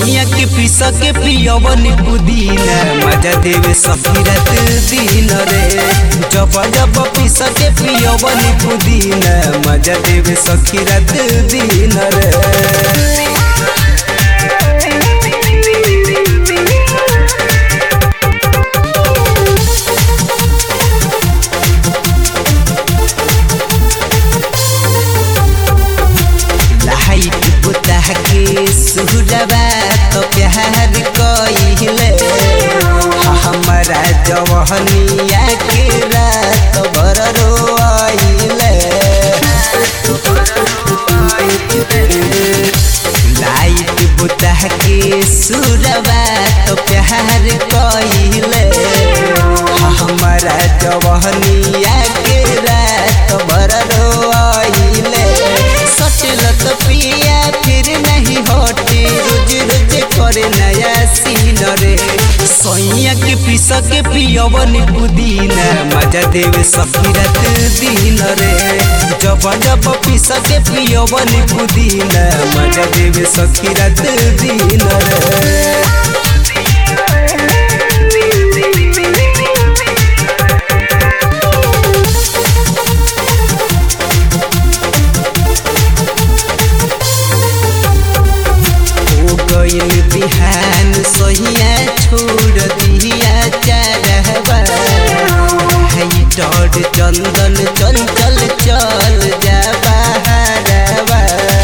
सोनिया के पीस के पियवन पुदीना मजा देवे सखी रात दिन रे जब जब पीस के पियवन पुदीना मजा देवे सखी रात दिन रे लाइट बुता के सुरबा तो प्यार कइले हमारा जवहनिया के रात भर रोइले लाइट बुता के सुरबा तो प्यार कइले हमारा जवहनिया के रात भर रोइले सटलत पिया फिर नहीं हटे रोज रोज करे नया सीन रे सैया के पीस के पियवन पुदीना मजा देवे सखी रात दिन रे जब जब पीस के पियवन पुदीना मजा देवे सखी रात दिन रे हो गइल बिहान सहिया छोड़ दिया चारहबा हाई डर चंदन चंचल चल जा बहारबा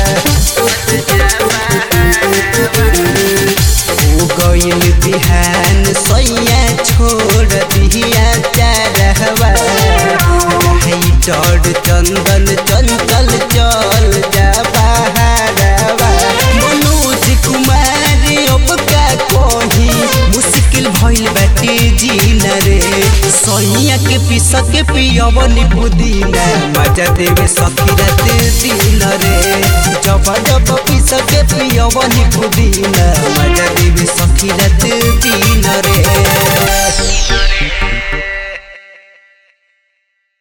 हो गइल बिहान सैया छोड़ दिया चारहबा हाई डर चंदन चंचल चल जा बहारबा मनोज कुमार अब का कही मुश्किल भइल बाटे जीना रे सैया के पीस के पियवन पुदीना मजा देवे सखी रात दिन रे जब जब पीस के पियवन पुदीना मजा देवे सखी रात दिन रे